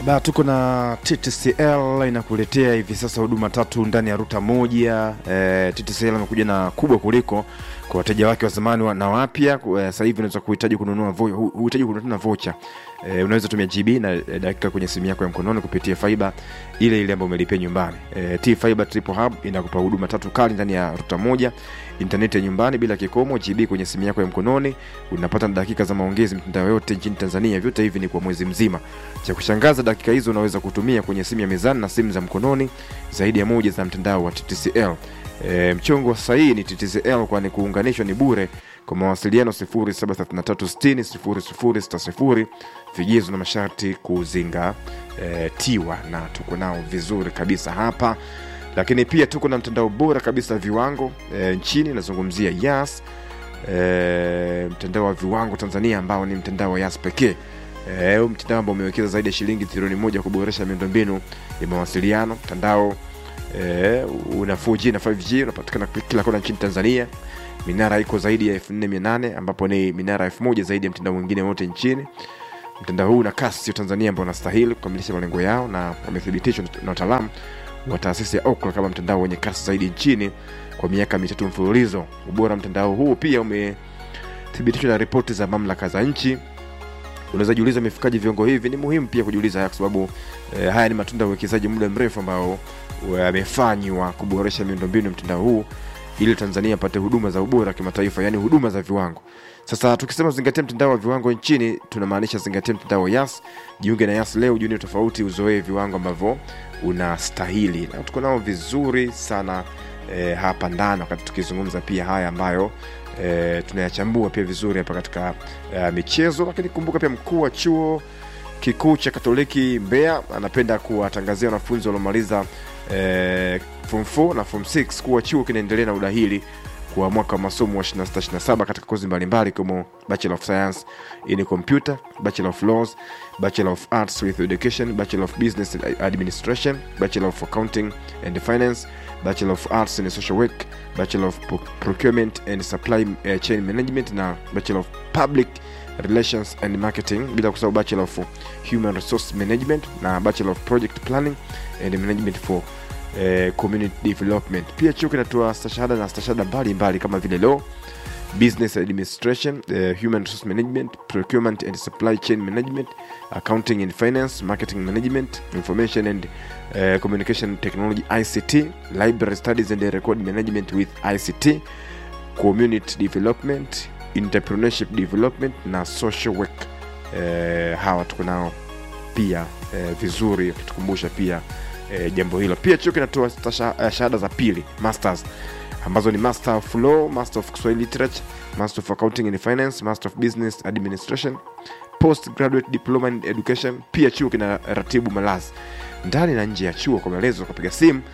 Ba, tuko na TTCL inakuletea hivi sasa huduma tatu ndani ya ruta moja. E, TTCL imekuja na kubwa kuliko kwa wateja wake wa zamani wa- na wapya. Ku- eh, Sasa hivi unaweza kuhitaji kununua vo, hu- huhitaji kununua tena vocha. E, unaweza tumia GB na eh, dakika kwenye simu yako ya mkononi kupitia fiber ile ile ambayo umelipia nyumbani. E, T Fiber Triple Hub inakupa huduma tatu kali ndani ya ruta moja, intaneti ya nyumbani bila kikomo, GB kwenye simu yako ya mkononi, unapata na dakika za maongezi mitandao yote nchini Tanzania. Vyote hivi ni kwa mwezi mzima. Cha kushangaza, dakika hizo unaweza kutumia kwenye simu ya mezani na simu za mkononi zaidi ya moja za mtandao wa TTCL. E, mchongo wa sahihi ni TTCL kwani kuunganishwa ni bure. Kwa mawasiliano 0733600060 vigezo na masharti kuzingatiwa, na tuko nao vizuri kabisa hapa, lakini pia tuko na mtandao bora kabisa viwango e, nchini nazungumzia Yas e, mtandao wa viwango Tanzania ambao ni mtandao wa Yas pekee e, huu mtandao ambao umewekeza zaidi ya shilingi trilioni moja kuboresha miundombinu ya mawasiliano. Mtandao e, una 4G na 5G unapatikana kila kona nchini Tanzania. Minara iko zaidi ya 4800 ambapo ni minara 1000 zaidi ya mtandao mwingine wote nchini. Mtandao huu una kasi ya Tanzania ambao unastahili kukamilisha malengo yao na wamethibitishwa na wataalamu wa taasisi ya Ookla kama mtandao wenye kasi zaidi nchini kwa miaka mitatu mfululizo. Ubora wa mtandao huu pia umethibitishwa na ripoti za mamlaka za nchi. Unaweza jiuliza imefikaje viwango hivi? Ni muhimu pia kujiuliza haya kwa sababu eh, haya ni matunda ya uwekezaji muda mrefu ambao yamefanywa kuboresha miundombinu ya mtandao huu ili Tanzania apate huduma za ubora wa kimataifa, yani huduma za viwango. Sasa tukisema zingatia mtandao wa viwango nchini, tunamaanisha zingatia mtandao wa Yas. Jiunge na Yas leo, juni tofauti, uzoee viwango ambavyo unastahili, na tuko nao vizuri sana eh, hapa ndani, wakati tukizungumza pia haya ambayo eh, tunayachambua pia vizuri hapa katika eh, michezo. Lakini kumbuka pia mkuu wa chuo kikuu cha Katoliki Mbeya anapenda kuwatangazia wanafunzi waliomaliza eh, form 4 na form 6 kuwa chuo kinaendelea na udahili kwa mwaka wa masomo wa 26-27 katika kozi mbalimbali ikiwemo Bachelor of Science in Computer, Bachelor of Laws, Bachelor of Arts with Education, Bachelor of Business Administration, Bachelor of Accounting and Finance, Bachelor of Arts in Social Work, Bachelor of Pro- Procurement and Supply eh, Chain Management na Bachelor of Public Relations and Marketing, bila kusahau Bachelor of Human Resource Management na Bachelor of Project Planning and Management for eh, Community Development. Pia chuo kinatoa stashahada na stashahada mbalimbali kama vile law, business administration, eh, human resource management, procurement and supply chain management, accounting and finance, marketing management, information and eh, communication technology ICT, library studies and record management with ICT, community development, entrepreneurship development na social work. Eh, hawa tuko nao pia eh, vizuri akitukumbusha pia eh, jambo hilo. Pia chuo kinatoa stasha- eh, shahada za pili masters ambazo ni master of law, master of Kiswahili literature, master of accounting and finance, master of business administration, postgraduate diploma in education. Pia chuo kina ratibu malazi ndani na nje ya chuo. Kwa maelezo kupiga simu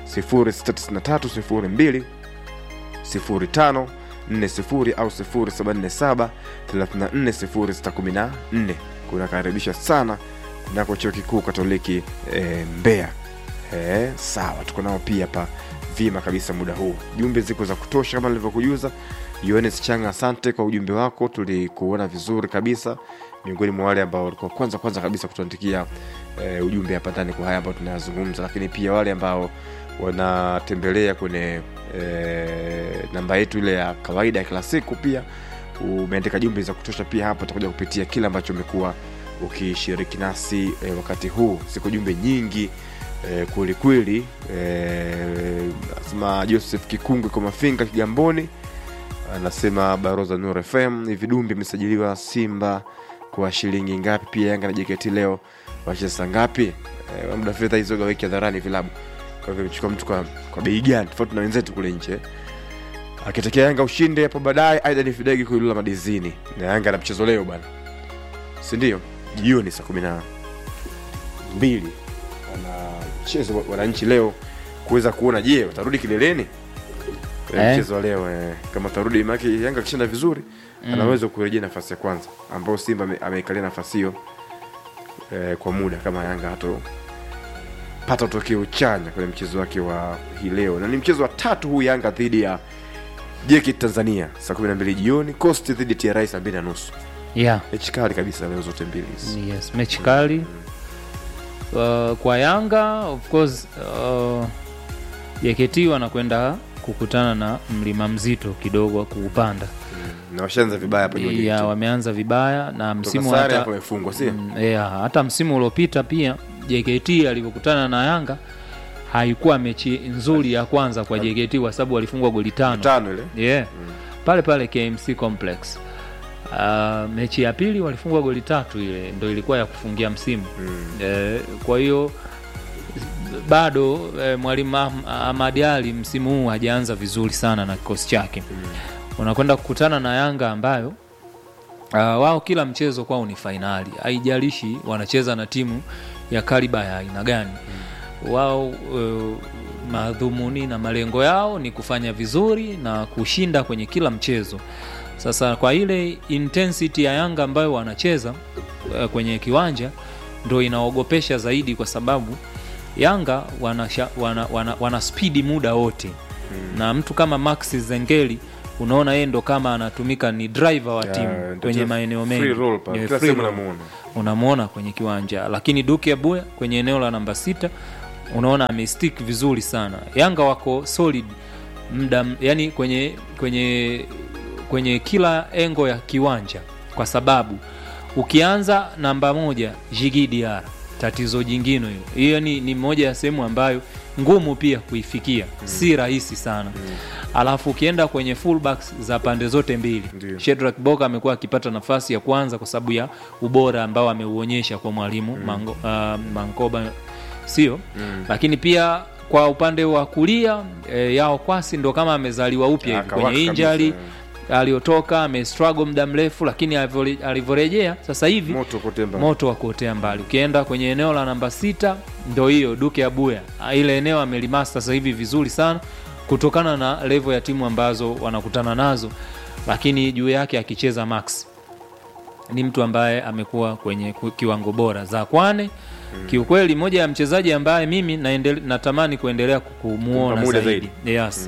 069302 05 40 au 0747 340614 kunakaribisha sana kunako chuo kikuu katoliki e, Mbeya. E, sawa, tuko nao pia hapa vima kabisa muda huu. Jumbe ziko za kutosha kama nilivyokujuza. Yohanes Changa, asante kwa ujumbe wako, tulikuona vizuri kabisa, miongoni mwa wale ambao walikuwa kwanza kwanza kabisa kutuandikia e, ujumbe hapa ndani kwa haya ambayo tunayazungumza, lakini pia wale ambao wanatembelea kwenye e, namba yetu ile ya kawaida ya kila siku, pia umeandika jumbe za kutosha pia hapa, tutakuja kupitia kile ambacho umekuwa ukishiriki nasi e, wakati huu. Ziko jumbe nyingi e, kweli kweli. E, nasema Joseph Kikungwe kwa Mafinga Kigamboni anasema Baroza Nur FM hivi Dumbi imesajiliwa Simba kwa shilingi ngapi? Pia Yanga na JKT leo wacheza ngapi? E, muda fedha hizo gaweki hadharani vilabu, kwa hivyo imechukua mtu kwa, kwa bei gani tofauti na wenzetu kule nje akitokea Yanga ushinde hapo baadaye. Aida ni Fidegi kuilula madizini na Yanga na mchezo leo bana, si ndio? Jioni saa kumi na mbili wanacheza wananchi leo kuweza kuona, je, watarudi kileleni kwenye Eh. mchezo wa leo eh. Kama tarudi maki Yanga akishinda vizuri Mm. anaweza kurejea nafasi ya kwanza ambao Simba ame- ameikalia nafasi hiyo eh, kwa muda kama Yanga hato pata tokeo chanya kwenye mchezo wake wa hii leo, na ni mchezo wa tatu huu Yanga dhidi ya JKT Tanzania saa 12 jioni, Coast dhidi ya TRA saa mbili na nusu. yeah. Mechi kali kabisa leo zote mbili hizi. yes. mechi kali uh, kwa Yanga of course uh, JKT wanakwenda kukutana na mlima mzito kidogo wa kuupanda na washaanza vibaya hapa juzi ya wameanza vibaya na msimu sare hata, hapo wamefungwa si mm, yeah, hata msimu uliopita pia JKT alivyokutana na Yanga haikuwa mechi nzuri ya kwanza kwa JKT kwa sababu walifungwa goli tano tano ile yeah. pale pale KMC Complex. Uh, mechi ya pili walifungwa goli tatu, ile ndo ilikuwa ya kufungia msimu Mm. eh, kwa hiyo bado eh, mwalimu Ahm- Ahmad Ali msimu huu hajaanza vizuri sana na kikosi chake unakwenda kukutana na Yanga ambayo uh, wao kila mchezo kwao ni fainali, haijalishi wanacheza na timu ya kaliba ya aina gani wao uh, madhumuni na malengo yao ni kufanya vizuri na kushinda kwenye kila mchezo. Sasa kwa ile intensity ya Yanga ambayo wanacheza uh, kwenye kiwanja ndo inaogopesha zaidi, kwa sababu Yanga wana, wana, wana, wana spidi muda wote na mtu kama Max Zengeli unaona yeye ndo kama anatumika ni driver wa Ya, timu ndio kwenye tu- maeneo free mengi roll pale. Yeah, Kila free sehemu roll unamuona. unamwona kwenye kiwanja, lakini Duke Abuya kwenye eneo la namba sita unaona amestick vizuri sana. Yanga wako solid mda, yani kwenye kwenye kwenye kila engo ya kiwanja, kwa sababu ukianza namba moja Jigi Diarra, tatizo jingine hiyo hiyo ni, ni moja ya sehemu ambayo ngumu pia kuifikia si rahisi sana alafu ukienda kwenye fullbacks za pande zote mbili Ndio. Shedrack Boka amekuwa akipata nafasi ya kwanza kwa sababu ya ubora ambao ameuonyesha kwa mwalimu Mango, uh, Mankoba sio lakini pia kwa upande wa kulia e, Yao Kwasi ndo kama amezaliwa upya hivi Akawaka kwenye kabisa, injury aliyotoka amestruggle muda mrefu, lakini alivyore- alivyorejea sasa hivi moto kote mbali. moto wa kuotea mbali. Ukienda kwenye eneo la namba sita ndo hiyo Duke Abuya, Ah, ile eneo amelimasta sasa hivi vizuri sana kutokana na level ya timu ambazo wanakutana nazo, lakini juu yake akicheza Max ni mtu ambaye amekuwa kwenye ku- kiwango bora za kwane kiukweli, moja ya mchezaji ambaye mimi naendele, natamani kuendelea kumuona Kumpa muda zaidi, yes.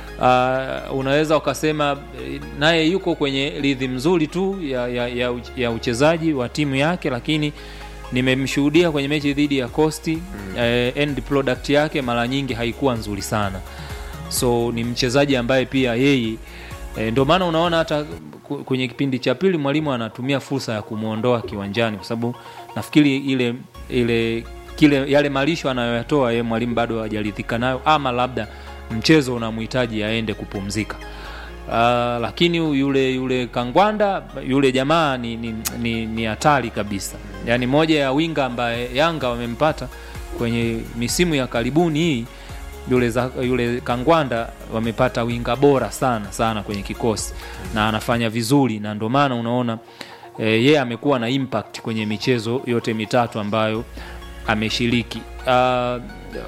Uh, unaweza ukasema eh, naye yuko kwenye rhythm nzuri tu ya, ya, ya, uch- ya uchezaji wa timu yake, lakini nimemshuhudia kwenye mechi dhidi ya Costi eh, end product yake mara nyingi haikuwa nzuri sana, so ni mchezaji ambaye pia yeye e, ndio maana unaona hata ku- kwenye kipindi cha pili mwalimu anatumia fursa ya kumwondoa kiwanjani, kwa sababu nafikiri ile ile kile yale malisho anayoyatoa yeye mwalimu bado hajaridhika nayo, ama labda mchezo unamhitaji aende kupumzika. Uh, lakini yule yule Kangwanda yule jamaa ni ni ni, ni hatari kabisa, yaani moja ya winga ambaye Yanga wamempata kwenye misimu ya karibuni hii yule, za, yule Kangwanda wamepata winga bora sana sana kwenye kikosi na anafanya vizuri, na ndio maana unaona e, yeye amekuwa na impact kwenye michezo yote mitatu ambayo ameshiriki. Uh,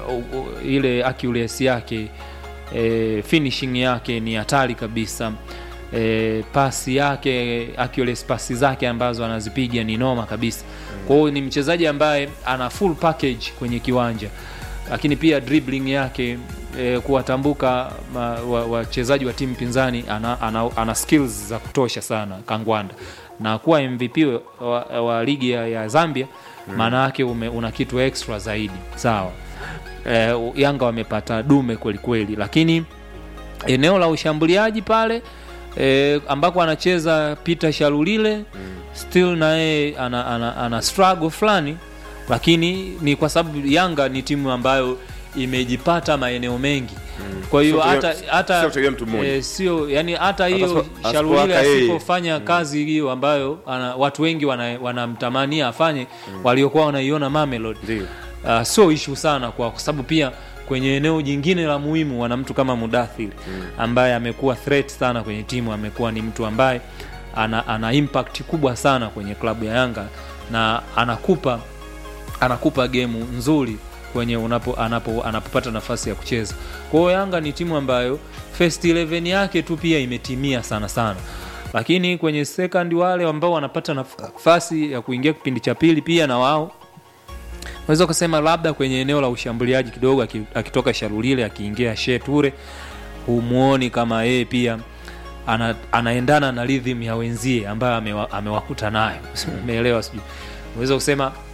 ile accuracy yake e, finishing yake ni hatari kabisa. E, pasi yake accuracy pasi zake ambazo anazipiga ni noma kabisa. Kwa hiyo ni mchezaji ambaye ana full package kwenye kiwanja lakini pia dribbling yake e, kuwatambuka ma- wa- wachezaji wa, timu pinzani ana, ana, ana skills za kutosha sana Kangwanda na kuwa MVP wa, wa ligi ya, ya Zambia maana yake ume- una kitu extra zaidi sawa. E, Yanga wamepata dume kweli kweli, lakini eneo la ushambuliaji pale e, ambako anacheza Peter Shalulile still naye ana, ana, ana struggle fulani, lakini ni kwa sababu Yanga ni timu ambayo imejipata maeneo mengi kwa hiyo Sio hata kutegemea- hata sio kutegemea mtu mmoja. eh, sio yani hata hiyo asipo- Shalulile asipowaka yeye. asipofanya kazi hiyo ambayo ana, watu wengi wana- wanamtamania afanye waliokuwa wanaiona Mamelodi Ndio. uh, sio ishu sana kwa kwa sababu pia kwenye eneo jingine la muhimu wana mtu kama Mudathir ambaye amekuwa threat sana kwenye timu, amekuwa ni mtu ambaye ana, ana impact kubwa sana kwenye klabu ya Yanga na anakupa anakupa gemu nzuri kwenye unapo, anapo, anapopata nafasi ya kucheza. Kwa hiyo Yanga ni timu ambayo first 11 yake tu pia imetimia sana sana, lakini kwenye second wale ambao wanapata nafasi ya kuingia kipindi cha pili pia na wao unaweza ukasema labda kwenye eneo la ushambuliaji kidogo aki- akitoka Sharulile akiingia Sheture, humuoni kama yeye pia ana, anaendana na rhythm ya wenzie ambayo amewa, amewakuta nayo umeelewa? Sijui unaweza kusema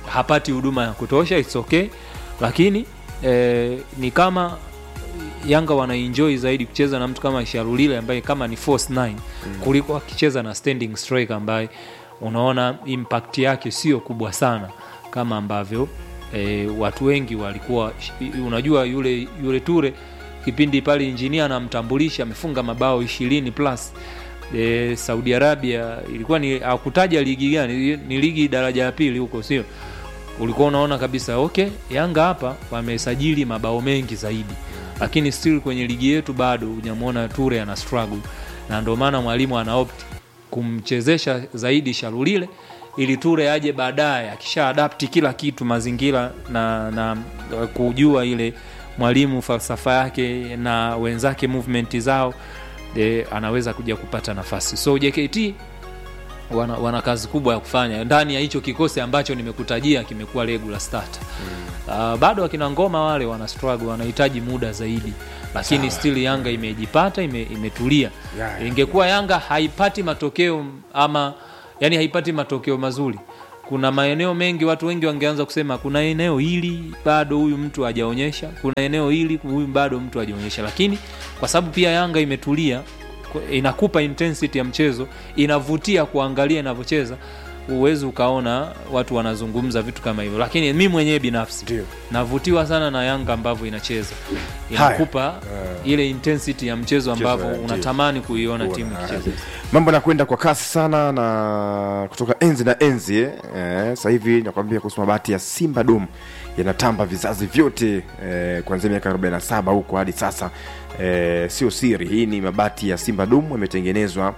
hapati huduma ya kutosha it's okay lakini eh, ni kama yanga wanaenjoy zaidi kucheza na mtu kama sharulile ambaye kama ni force 9 kuliko akicheza na standing striker ambaye unaona impact yake sio kubwa sana kama ambavyo e, watu wengi walikuwa unajua yule yule ture kipindi pale injinia anamtambulisha amefunga mabao ishirini plus e, saudi arabia ilikuwa ni akutaja ligi gani ni ligi daraja ya pili huko sio ulikuwa unaona kabisa okay yanga hapa wamesajili mabao mengi zaidi lakini still kwenye ligi yetu bado hujamwona ture ana struggle na ndio maana mwalimu ana opt kumchezesha zaidi sharulile ili ture aje baadaye akisha adapti kila kitu mazingira na, na kujua ile mwalimu falsafa yake na wenzake movement zao e, anaweza kuja kupata nafasi so jkt wana, wana kazi kubwa ya kufanya ndani ya hicho kikosi ambacho nimekutajia kimekuwa regular starter mm. uh, bado akina ngoma wale wana struggle wanahitaji muda zaidi lakini Sawa. still yanga imejipata ime, imetulia Ya, ya. ingekuwa yanga haipati matokeo ama yani haipati matokeo mazuri kuna maeneo mengi watu wengi wangeanza kusema kuna eneo hili bado huyu mtu hajaonyesha kuna eneo hili huyu bado mtu hajaonyesha lakini kwa sababu pia yanga imetulia ku- inakupa intensity ya mchezo inavutia kuangalia inavyocheza huwezi ukaona watu wanazungumza vitu kama hivyo lakini mi mwenyewe binafsi Ndio. navutiwa sana na yanga ambavyo inacheza inakupa ile intensity ya mchezo Mchezo, ambavyo ndio. unatamani kuiona Kuona, timu ah, ikicheza mambo yanakwenda kwa kasi sana na kutoka enzi na enzi eh. Eh, sasa hivi nakwambia kuhusu mabati ya simba dum yanatamba vizazi vyote eh, kuanzia miaka 47 huko hadi sasa eh, sio siri hii ni mabati ya simba dum yametengenezwa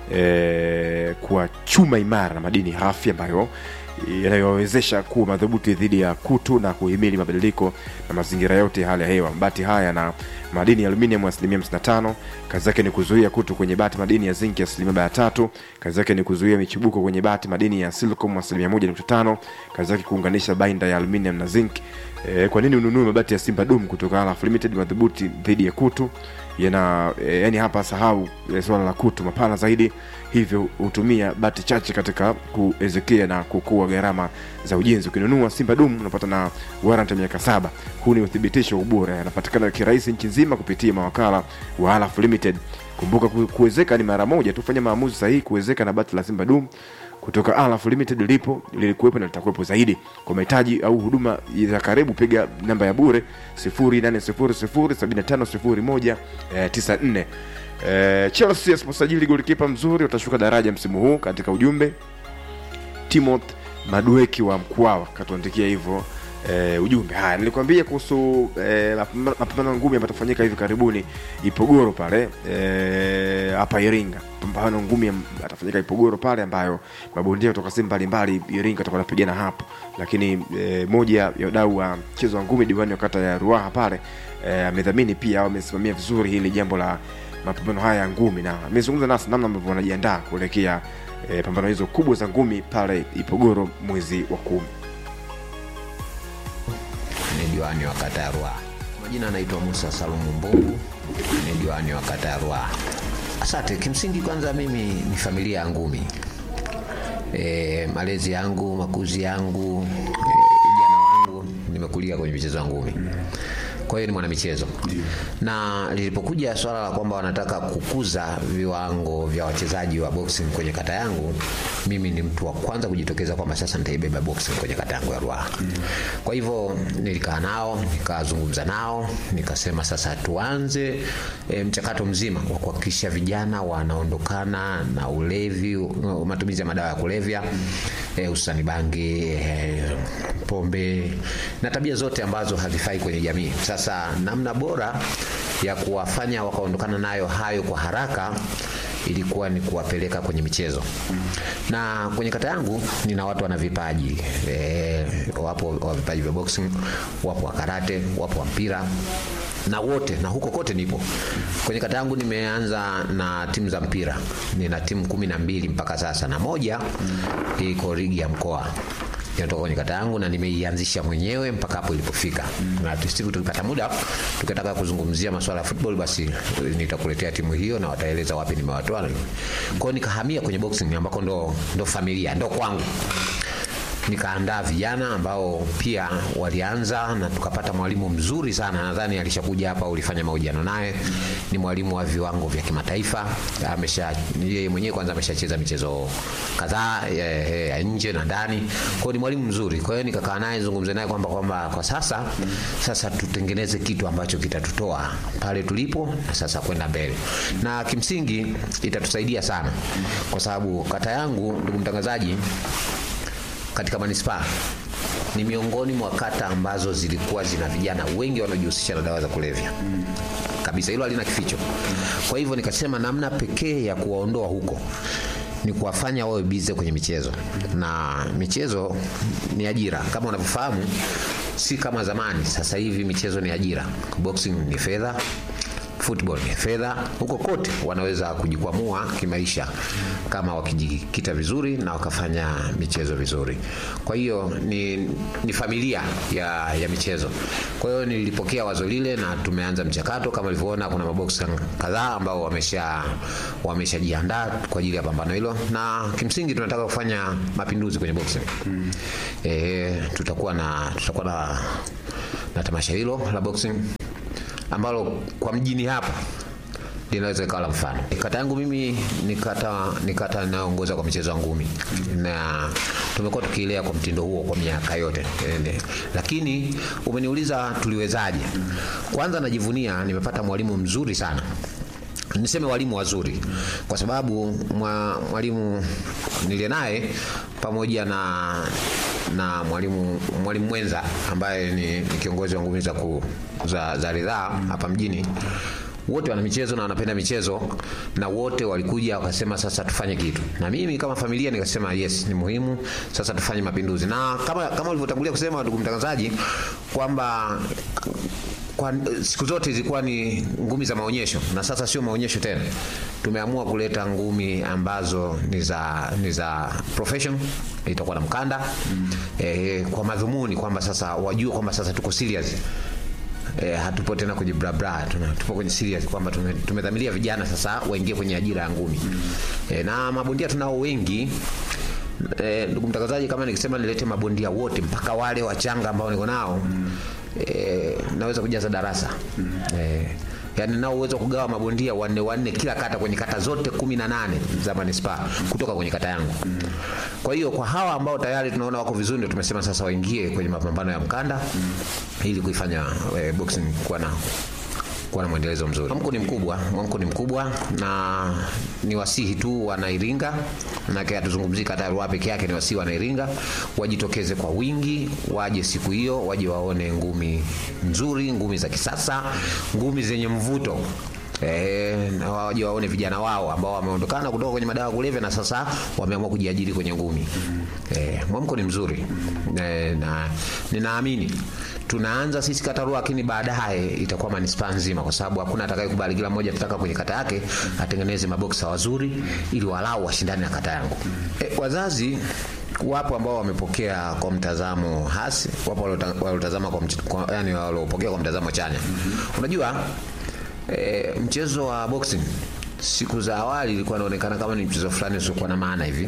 eh, kwa chuma imara na madini hafi ambayo yanayowezesha kuwa madhubuti dhidi ya kutu na kuhimili mabadiliko na mazingira yote ya hali ya hewa mabati haya na madini ya aluminium asilimia 55 kazi yake ni kuzuia kutu kwenye bati madini ya zinki asilimia 43 kazi yake ni kuzuia michubuko kwenye bati madini ya silicon asilimia 1.5 kazi yake kuunganisha bainda ya aluminium na zinc e, kwa nini ununue mabati ya simba dum kutoka Alaf limited madhubuti dhidi ya kutu yana e, yani hapa sahau e, swala la kutu mapana zaidi hivyo hutumia bati chache katika kuezekea na kukua gharama za ujenzi ukinunua simba dum unapata na warrant ya miaka saba huu ni uthibitisho wa ubora yanapatikana kirahisi nchi nzima kupitia mawakala wa Alaf limited kumbuka ku- kuwezeka ni mara moja tu fanya maamuzi sahihi kuwezeka na bati la simba dum kutoka Alaf Limited lipo lilikuwepo na litakuwepo zaidi. Kwa mahitaji au huduma za karibu, piga namba ya bure 0800750194. Eh, Chelsea asiposajili golikipa mzuri watashuka daraja msimu huu katika ujumbe Timoth Madueki wa Mkwawa katuandikia hivyo eh, ujumbe. Haya, nilikwambia kuhusu eh, mapambano mapambano ngumi ambayo yatafanyika hivi karibuni Ipogoro pale eh, hapa Iringa. Mapambano ngumi am- atafanyika Ipogoro pale, ambayo mabondia kutoka sehemu mbalimbali Iringa watakuwa wanapigana hapo, lakini eh, moja ya wadau wa mchezo wa ngumi diwani wa kata ya Ruaha pale eh, amedhamini pia au amesimamia vizuri hili jambo la mapambano haya ya ngumi na amezungumza nasi namna ambavyo wanajiandaa kuelekea e, pambano hizo kubwa za ngumi pale Ipogoro mwezi wa kumi. ni diwani wa kata ya Ruaha. Majina anaitwa Musa Salumu Mbungu, ni diwani wa kata ya Ruaha. Asante. Kimsingi kwanza, mimi ni familia ya ngumi. E, malezi yangu, makuzi yangu, e, ujana wangu, nimekulia kwenye michezo ya ngumi. Kwa hiyo ni mwanamichezo, na lilipokuja swala la kwamba wanataka kukuza viwango vya wachezaji wa boxing kwenye kata yangu, mimi ni mtu wa kwanza kujitokeza kwamba sasa nitaibeba boxing kwenye kata yangu ya Ruaha. Kwa hivyo nilikaa nao, nikazungumza nao, nikasema sasa tuanze e, mchakato mzima wa kuhakikisha vijana wanaondokana na ulevi, uh, matumizi ya madawa ya kulevya eh, hususani bangi, eh, pombe na tabia zote ambazo hazifai kwenye jamii. Sasa namna bora ya kuwafanya wakaondokana nayo hayo kwa haraka ilikuwa ni kuwapeleka kwenye michezo na kwenye kata yangu nina watu wana vipaji e, wapo wa vipaji vya boxing wapo wa karate wapo wa mpira na wote na huko kote nipo kwenye kata yangu nimeanza na timu za mpira nina timu kumi na mbili mpaka sasa na moja iko ligi ya mkoa inatoka kwenye kata yangu na nimeianzisha mwenyewe mpaka hapo ilipofika na siku tukipata muda tukitaka kuzungumzia masuala ya football basi nitakuletea timu hiyo na wataeleza wapi nimewatoa kwa hiyo nikahamia kwenye boxing ambako ndo, ndo familia ndo kwangu nikaandaa vijana ambao pia walianza na tukapata mwalimu mzuri sana, nadhani alishakuja hapa, ulifanya mahojiano naye. Ni mwalimu wa viwango vya kimataifa, amesha yeye mwenyewe kwanza ameshacheza michezo kadhaa ya, ya nje na ndani, kwa hiyo ni mwalimu mzuri. Kwa hiyo nikakaa naye zungumze naye kwamba kwamba kwa sasa sasa tutengeneze kitu ambacho kitatutoa pale tulipo na sasa kwenda mbele, na kimsingi itatusaidia sana, kwa sababu kata yangu, ndugu mtangazaji, katika manispaa ni miongoni mwa kata ambazo zilikuwa zina vijana wengi wanaojihusisha na dawa za kulevya kabisa, hilo halina kificho. Kwa hivyo nikasema namna pekee ya kuwaondoa huko ni kuwafanya wawe bize kwenye michezo, na michezo ni ajira kama unavyofahamu, si kama zamani. Sasa hivi michezo ni ajira, boxing ni fedha football ni fedha. Huko kote wanaweza kujikwamua kimaisha kama wakijikita vizuri na wakafanya michezo vizuri. Kwa hiyo ni, ni familia ya, ya michezo. Kwa hiyo nilipokea wazo lile na tumeanza mchakato. Kama ulivyoona, kuna maboksi kadhaa ambao wamesha wameshajiandaa kwa ajili ya pambano hilo, na kimsingi tunataka kufanya mapinduzi kwenye boxing. Mm. E, tutakuwa na tutakuwa na, na tamasha hilo la boxing ambalo kwa mjini hapa linaweza ikawa la mfano. Kata yangu mimi ni kata ni kata inayoongoza kwa michezo ya ngumi na tumekuwa tukiilea kwa mtindo huo kwa miaka yote Ene. Lakini umeniuliza tuliwezaje? Kwanza najivunia nimepata mwalimu mzuri sana niseme walimu wazuri kwa sababu mwa, mwalimu nilie naye pamoja na na mwalimu mwalimu mwenza ambaye ni, ni kiongozi wa ngumi za, ku, za, za ridhaa hapa mjini wote wana michezo na wanapenda michezo na wote walikuja wakasema sasa tufanye kitu na mimi kama familia nikasema yes ni muhimu sasa tufanye mapinduzi na kama kama ulivyotangulia kusema ndugu mtangazaji kwamba kwa siku zote zilikuwa ni ngumi za maonyesho na sasa sio maonyesho tena. Tumeamua kuleta ngumi ambazo ni za ni za profession, itakuwa na mkanda mm. E, kwa madhumuni kwamba sasa wajue kwamba sasa tuko serious E, hatupo tena kwenye bra bra, tupo kwenye serious kwamba tumedhamiria tume vijana sasa waingie kwenye ajira ya ngumi mm. E, na mabondia tunao wengi e, ndugu mtangazaji, kama nikisema nilete mabondia wote mpaka wale wachanga ambao niko nao mm. E, naweza kujaza darasa mm. E, yani nao uwezo kugawa mabondia wanne wanne kila kata kwenye kata zote kumi na nane za manispaa kutoka kwenye kata yangu mm. Kwa hiyo kwa hawa ambao tayari tunaona wako vizuri, ndio tumesema sasa waingie kwenye mapambano ya mkanda mm. ili kuifanya e, boxing kuwa na kuwa na mwendelezo mzuri. Mwamko ni mkubwa, mwamko ni mkubwa na ni wasihi tu wanairinga, manake hatuzungumzii kata Ruaha peke yake, ni wasihi wanairinga wajitokeze kwa wingi, waje siku hiyo, waje waone ngumi nzuri, ngumi za kisasa, ngumi zenye mvuto. E, na waje waone vijana wao ambao wameondokana kutoka kwenye madawa kulevya na sasa wameamua kujiajiri kwenye ngumi. E, mwamko ni mzuri e, na ninaamini tunaanza sisi kata Ruaha, lakini baadaye itakuwa manispaa nzima, kwa sababu hakuna atakayekubali. Kila mmoja tutaka kwenye kata yake atengeneze maboksa wazuri, ili walau washindane na kata yangu. E, wazazi wapo ambao wamepokea kwa mtazamo hasi, wapo waliotazama kwa, kwa yani waliopokea kwa mtazamo chanya. Unajua e, mchezo wa boxing siku za awali ilikuwa inaonekana kama ni mchezo fulani usiokuwa na maana hivi,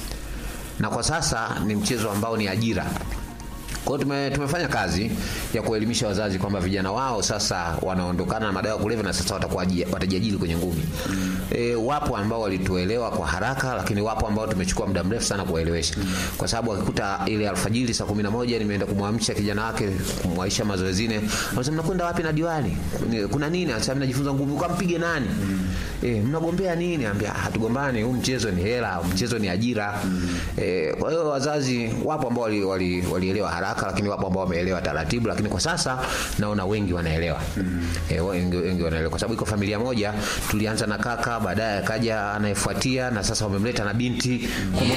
na kwa sasa ni mchezo ambao ni ajira. Kwa hiyo tume, tumefanya kazi ya kuelimisha wazazi kwamba vijana wao sasa wanaondokana na madawa ya kulevya na sasa watakuwa watajiajiri kwenye ngumi. Mm. E, wapo ambao walituelewa kwa haraka, lakini wapo ambao tumechukua muda mrefu sana kuwaelewesha. Mm. Kwa sababu akikuta ile alfajiri saa kumi na moja nimeenda kumwamsha kijana wake kumwaisha mazoezini, anasema mnakwenda wapi na diwani? Kuna nini? Anasema najifunza ngumi. Ukampige nani? Mm. E, mnagombea nini? Ambia hatugombani, huu mchezo ni hela, mchezo ni ajira. Mm. E, kwa hiyo wazazi wapo ambao walielewa wali, wali haraka lakini wapo ambao wameelewa taratibu, lakini kwa sasa naona wengi wanaelewa mm. E, wengi, wengi wanaelewa kwa sababu iko familia moja, tulianza na kaka, baadaye akaja anayefuatia na sasa wamemleta na binti mm.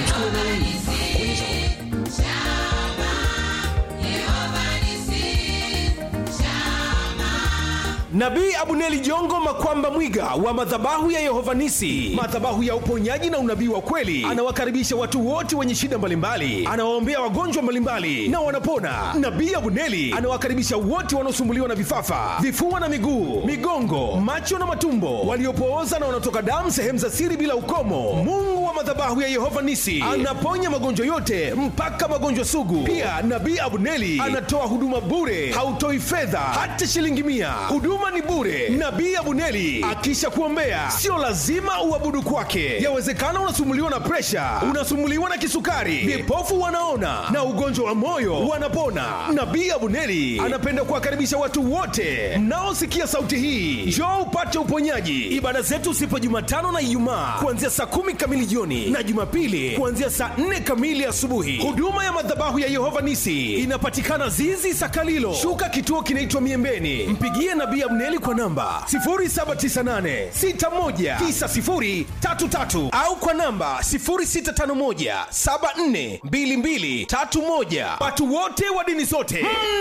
Nabii Abuneli Jongo Makwamba Mwiga wa madhabahu ya Yehovanisi, madhabahu ya uponyaji na unabii wa kweli, anawakaribisha watu wote wenye shida mbalimbali, anawaombea wagonjwa mbalimbali na wanapona. Nabii Abuneli anawakaribisha wote wanaosumbuliwa na vifafa, vifua na miguu, migongo, macho na matumbo, waliopooza na wanaotoka damu sehemu za siri bila ukomo. Mungu wa wa madhabahu ya Yehova Nisi anaponya magonjwa yote mpaka magonjwa sugu. Pia Nabii Abuneli anatoa huduma bure, hautoi fedha hata shilingi mia. Huduma ni bure. Nabii Abuneli akisha kuombea, sio lazima uabudu kwake. Yawezekana unasumuliwa na presha, unasumuliwa na kisukari, vipofu wanaona na ugonjwa wa moyo wanapona. Nabii Abuneli anapenda kuwakaribisha watu wote mnaosikia sauti hii, njoo upate uponyaji. Ibada zetu sipo Jumatano na Ijumaa kuanzia saa kumi kamili jioni na Jumapili kuanzia saa nne kamili asubuhi. Huduma ya madhabahu ya Yehova Nisi inapatikana Zizi Sakalilo, shuka kituo kinaitwa Miembeni. Mpigie Nabii Abneli kwa namba 0798619033 au kwa namba 0651742231. Watu wote wa dini zote